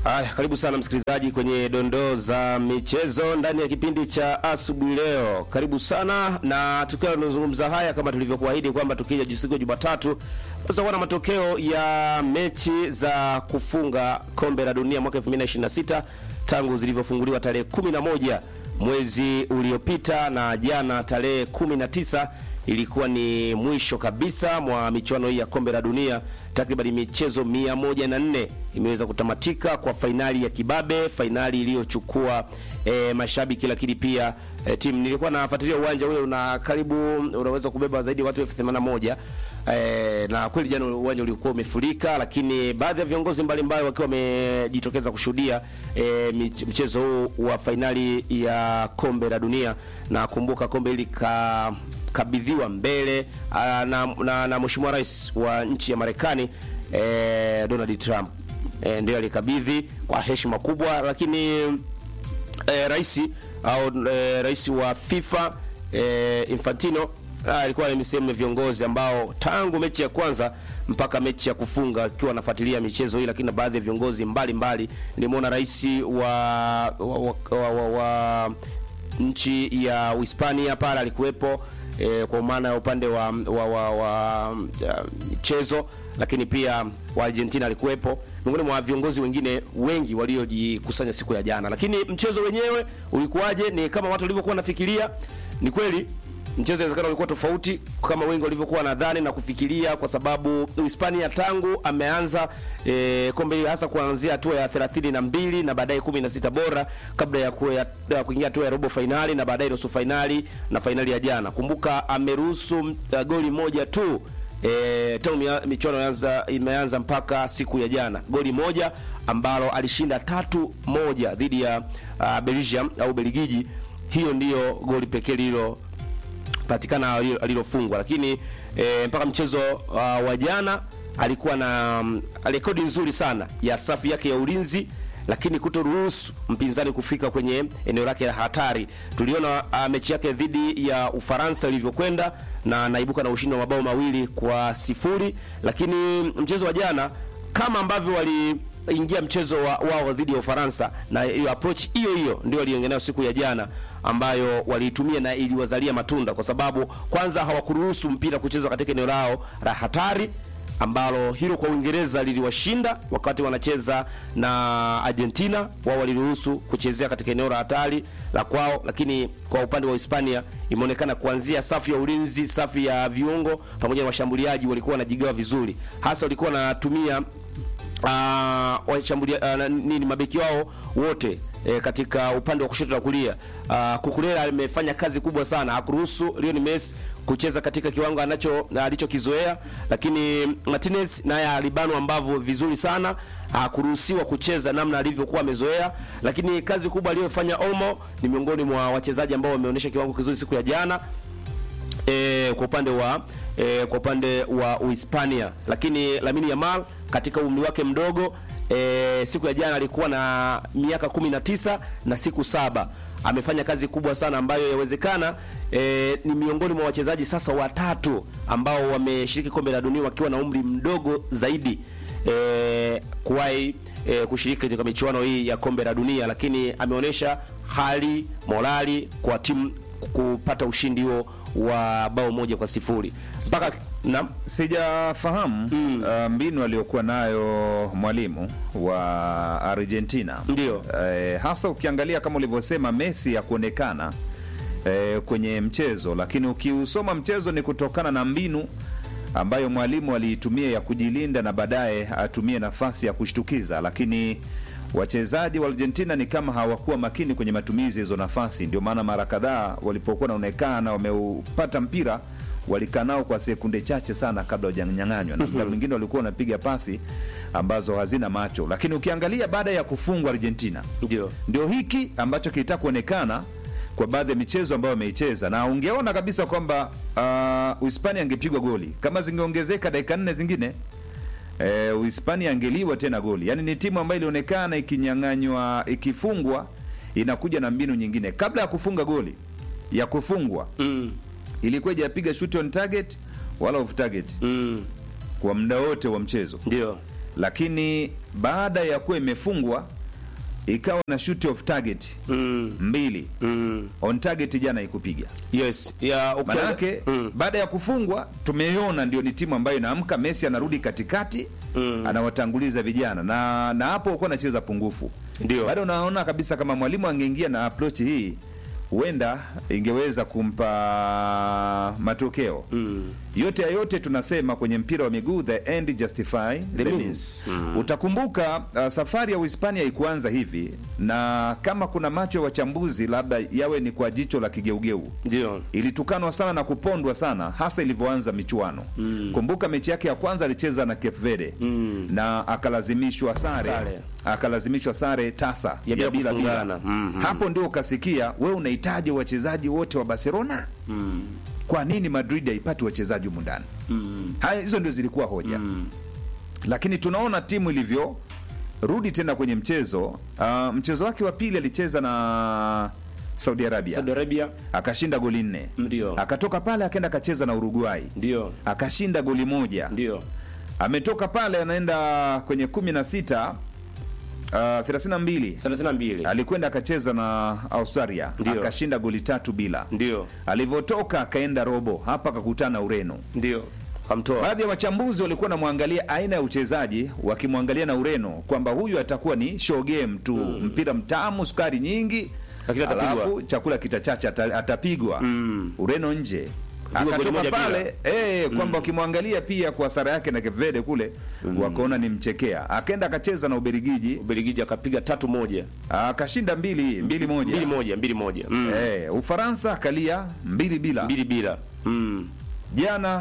Haya, karibu sana msikilizaji kwenye dondoo za michezo ndani ya kipindi cha asubuhi leo. Karibu sana na tukiwa tunazungumza haya kama tulivyokuahidi kwamba tukija siku ya Jumatatu tutakuwa na matokeo ya mechi za kufunga kombe la dunia mwaka 2026 tangu zilivyofunguliwa tarehe 11 mwezi uliopita na jana tarehe 19 ilikuwa ni mwisho kabisa mwa michuano hii ya kombe la dunia. Takriban michezo 104 imeweza kutamatika kwa fainali ya kibabe, fainali iliyochukua e, mashabiki lakini pia e, timu. Nilikuwa nafuatilia uwanja ule, una karibu unaweza kubeba zaidi ya watu elfu themanini na moja. E, na kweli jana uwanja ulikuwa umefurika, lakini baadhi ya viongozi mbalimbali wakiwa wamejitokeza kushuhudia e, mchezo huu wa fainali ya kombe la dunia, na kumbuka kombe hili ka kabidhiwa mbele na, na, na mheshimiwa rais wa nchi ya Marekani eh, Donald Trump eh, ndio alikabidhi kwa heshima kubwa, lakini eh, rais au eh, rais wa FIFA eh, Infantino alikuwa ni sehemu ya viongozi ambao tangu mechi ya kwanza mpaka mechi ya kufunga akiwa anafuatilia michezo hii, lakini na baadhi ya viongozi mbalimbali nimeona rais wa, wa, wa, wa, wa, wa nchi ya Uhispania pale alikuwepo e, kwa maana ya upande wa wa, wa, wa michezo, lakini pia wa Argentina alikuwepo miongoni mwa viongozi wengine wengi waliojikusanya siku ya jana. Lakini mchezo wenyewe ulikuwaje? Ni kama watu walivyokuwa wanafikiria? Ni kweli mchezo inawezekana ulikuwa tofauti kama wengi walivyokuwa nadhani na kufikiria, kwa sababu Hispania tangu ameanza e, kombe hasa kuanzia hatua ya 32 na baadaye 16 bora kabla ya kuingia hatua ya robo fainali na baadaye nusu fainali na fainali ya jana. Kumbuka ameruhusu uh, goli moja tu e, tangu michuano imeanza imeanza mpaka siku ya jana, goli moja ambalo alishinda tatu moja dhidi ya uh, Belgium au Belgiji. Hiyo ndiyo goli pekee lilo patikana alilofungwa, lakini e, mpaka mchezo uh, wa jana alikuwa na um, rekodi nzuri sana ya safu yake ya ulinzi, lakini kutoruhusu mpinzani kufika kwenye eneo lake la hatari. Tuliona uh, mechi yake dhidi ya Ufaransa ilivyokwenda na naibuka na ushindi wa mabao mawili kwa sifuri, lakini mchezo wa jana kama ambavyo wali ingia mchezo wa, wao dhidi ya Ufaransa na hiyo approach hiyo hiyo ndio waliongea siku ya jana, ambayo waliitumia na iliwazalia matunda, kwa sababu kwanza hawakuruhusu mpira kuchezwa katika eneo lao la hatari, ambalo hilo kwa Uingereza liliwashinda wakati wanacheza na Argentina. Wao waliruhusu kuchezea katika eneo la hatari la kwao, lakini kwa upande wa Hispania imeonekana kuanzia safu ya ulinzi, safu ya viungo pamoja na washambuliaji walikuwa wanajigawa vizuri, hasa walikuwa wanatumia Uh, washambulia uh, nini mabeki wao wote e, katika upande wa kushoto na kulia. Uh, Kukurela amefanya kazi kubwa sana, hakuruhusu Lionel Messi kucheza katika kiwango anacho alichokizoea, lakini Martinez naye alibanwa ambavyo vizuri sana, hakuruhusiwa kucheza namna alivyokuwa amezoea, lakini kazi kubwa aliyofanya Olmo ni miongoni mwa wachezaji ambao wameonyesha kiwango kizuri siku ya jana e, kwa upande wa e, kwa upande wa Uhispania, lakini Lamine Yamal katika umri wake mdogo e, siku ya jana alikuwa na miaka 19 na siku saba. Amefanya kazi kubwa sana ambayo yawezekana e, ni miongoni mwa wachezaji sasa watatu ambao wameshiriki kombe la dunia wakiwa na umri mdogo zaidi e, kuwahi e, kushiriki katika michuano hii ya kombe la dunia, lakini ameonyesha hali morali kwa timu kupata ushindi huo wa bao moja kwa sifuri mpaka na sijafahamu mm. uh, mbinu aliyokuwa nayo mwalimu wa Argentina ndio eh, hasa ukiangalia kama ulivyosema Messi ya kuonekana eh, kwenye mchezo, lakini ukiusoma mchezo ni kutokana na mbinu ambayo mwalimu aliitumia ya kujilinda na baadaye atumie nafasi ya kushtukiza, lakini wachezaji wa Argentina ni kama hawakuwa makini kwenye matumizi hizo nafasi. Ndio maana mara kadhaa walipokuwa wanaonekana wameupata mpira walikaa nao kwa sekunde chache sana kabla hujanyang'anywa, na muda mwingine walikuwa wanapiga pasi ambazo hazina macho. Lakini ukiangalia baada ya kufungwa Argentina, ndio ndio hiki ambacho kilitaka kuonekana kwa baadhi ya michezo ambayo wameicheza, na ungeona kabisa kwamba uh, Uhispania angepigwa goli kama zingeongezeka dakika nne zingine e, Uhispania angeliwa tena goli. Yaani ni timu ambayo ilionekana ikinyang'anywa, ikifungwa inakuja na mbinu nyingine. Kabla ya kufunga goli ya kufungwa mm. ilikuwa ijapiga shoot on target wala off target mm. kwa muda wote wa mchezo, ndio lakini baada ya kuwa imefungwa ikawa na shoot of target mm, mbili mm. on target jana ikupiga yes ya ukianza- manake mm. baada ya kufungwa tumeiona ndio ni timu ambayo inaamka messi anarudi katikati Mm. anawatanguliza vijana na na hapo ukuwa anacheza pungufu Ndio. bado unaona kabisa kama mwalimu angeingia na approach hii huenda ingeweza kumpa matokeo Mm. yote ya yote tunasema kwenye mpira wa miguu the end justify the, The means, means. Mm. utakumbuka uh, safari ya uhispania ikuanza hivi na kama kuna macho ya wachambuzi labda yawe ni kwa jicho la kigeugeu ndio ilitukanwa sana na kupondwa sana hasa ilivyoanza michuano mm. kumbuka mechi yake ya kwanza alicheza na Cape Verde Mm. na akalazimishwa sare, Sare. akalazimishwa sare tasa Ya bila kufungana. Mm, mm. hapo ndio ukasikia we unahitaji wachezaji wote wa Barcelona mm. kwa nini Madrid haipati wachezaji humu ndani Mm. haya hizo ndio zilikuwa hoja Mm. lakini tunaona timu ilivyo rudi tena kwenye mchezo uh, mchezo wake wa pili alicheza na Saudi Arabia Saudi Arabia akashinda goli nne Ndio. akatoka pale akaenda akacheza na Uruguay ndio akashinda goli moja ndio ametoka pale anaenda kwenye kumi na sita uh, thelathini na mbili 32 alikwenda akacheza na Australia Ndio. akashinda goli tatu bila ndio alivyotoka akaenda robo hapa akakutana na Ureno ndio kamtoa baadhi ya wachambuzi walikuwa wanamwangalia aina ya uchezaji wakimwangalia na Ureno kwamba huyu atakuwa ni show game tu mpira mtamu sukari nyingi Lakini atapigwa. alafu chakula kitachache ata, atapigwa Mm. Ureno nje goli akatoka moja pale eh, kwamba wakimwangalia pia kwa sara yake na Cape Verde kule wakaona ni mchekea akaenda akacheza na Ubelgiji Ubelgiji akapiga tatu moja akashinda mbili mbili moja mbili moja mbili moja mm. Eh, Ufaransa akalia mbili bila mbili bila mm. jana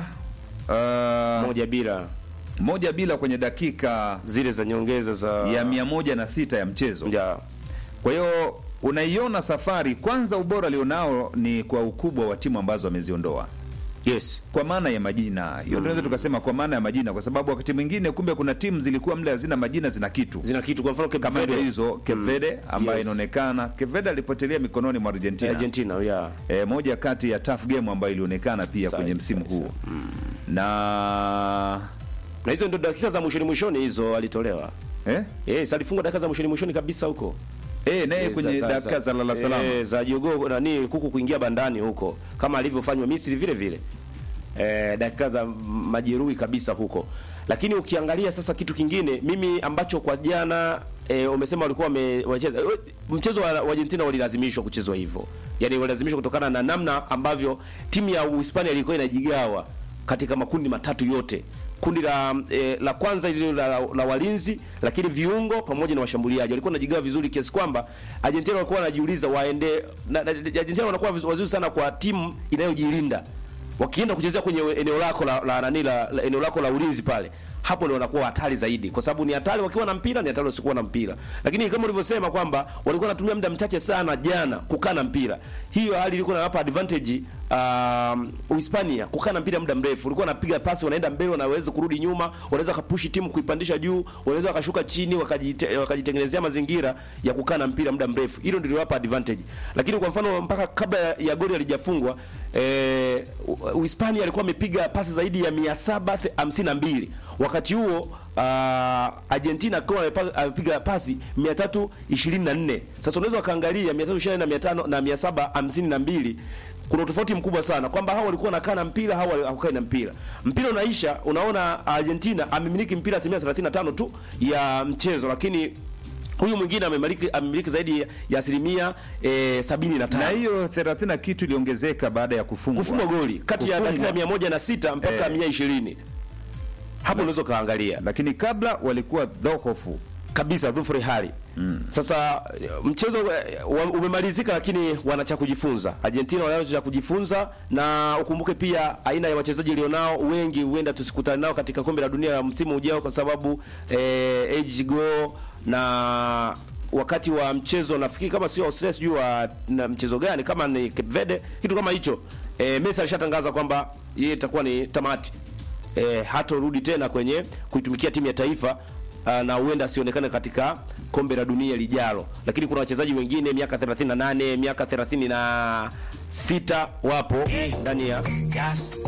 uh, moja bila moja bila kwenye dakika zile za nyongeza za ya mia moja na sita ya mchezo ya kwa hiyo unaiona safari kwanza ubora alionao ni kwa ukubwa wa timu ambazo ameziondoa yes kwa maana ya majina hiyo tunaweza tukasema kwa maana ya majina kwa sababu wakati mwingine kumbe kuna timu zilikuwa mle hazina majina zina kitu zina kitu kwa mfano Cape kama ndio Verde, hizo Kevede ambayo Yes. inaonekana Kevede alipotelea mikononi mwa Argentina, Argentina ya E, moja kati ya tough game ambayo ilionekana pia Sahi, kwenye msimu sahi, huu na na hizo ndio dakika za mwishoni mwishoni hizo alitolewa eh? yes alifunga dakika za mwishoni mwishoni kabisa huko Eh, naye Eh, kwenye za- dakika za lala salama eh, za jogoo nani kuku kuingia bandani huko kama alivyofanywa Misri vile vile eh, dakika za majeruhi kabisa huko lakini ukiangalia sasa kitu kingine mimi ambacho kwa jana e, umesema walikuwa wame- wacheza eh, mchezo wa, wa Argentina walilazimishwa kuchezwa hivyo yani walilazimishwa kutokana na namna ambavyo timu ya Uhispania ilikuwa inajigawa katika makundi matatu yote kundi la e, la kwanza ile la, la, la walinzi lakini viungo pamoja na washambuliaji walikuwa wanajigawa vizuri kiasi kwamba Argentina walikuwa wanajiuliza waende na, na, Argentina wanakuwa viz- wazuri sana kwa timu inayojilinda wakienda kuchezea kwenye eneo lako la, la, nani la, la eneo lako la ulinzi pale hapo ndio wanakuwa hatari zaidi kwa sababu ni hatari wakiwa na mpira ni hatari wasikuwa na mpira lakini kama ulivyosema kwamba walikuwa wanatumia muda mchache sana jana kukaa na mpira hiyo hali ilikuwa inawapa advantage um, Uhispania kukaa na mpira muda mrefu walikuwa wanapiga pasi wanaenda mbele wanaweza kurudi nyuma wanaweza kapushi timu kuipandisha juu wanaweza wakashuka chini wakajite, wakajitengenezea mazingira ya kukaa na mpira muda mrefu hilo ndio liliwapa advantage lakini kwa mfano mpaka kabla ya, ya goli halijafungwa eh, U- Uhispania alikuwa amepiga pasi zaidi ya 752 wakati huo uh, Argentina akiwa amepa- amepiga pasi 324 sasa unaweza ukaangalia 324 na 500 na 752 kuna utofauti mkubwa sana kwamba hao walikuwa wanakaa na mpira hao hawakai na mpira mpira unaisha unaona Argentina amemiliki mpira asilimia 35 tu ya mchezo lakini huyu mwingine amemiliki amemiliki zaidi ya asilimia eh, 75 na hiyo 30 na kitu iliongezeka baada ya kufungwa kufungwa goli kati ya Kufungwa. dakika mia moja na sita mpaka Eh. mia ishirini hapo unaweza ukaangalia lakini kabla walikuwa dhohofu kabisa dhufuri hali mm. Sasa eh, mchezo eh, wa- umemalizika, lakini wana cha kujifunza. Argentina wanacho cha kujifunza, na ukumbuke pia aina ya wachezaji ilionao, wengi huenda tusikutane nao katika kombe la dunia la msimu ujao, kwa sababu eh, age go na wakati wa mchezo nafikiri kama sio Australia, sijui wa na mchezo gani, kama ni Cape Verde, kitu kama hicho. Eh, Messi alishatangaza kwamba yeye itakuwa ni tamati eh, hatorudi tena kwenye kuitumikia timu ya taifa uh, na huenda asionekane katika kombe la dunia lijalo, lakini kuna wachezaji wengine miaka 38 miaka 36 wapo ndani ya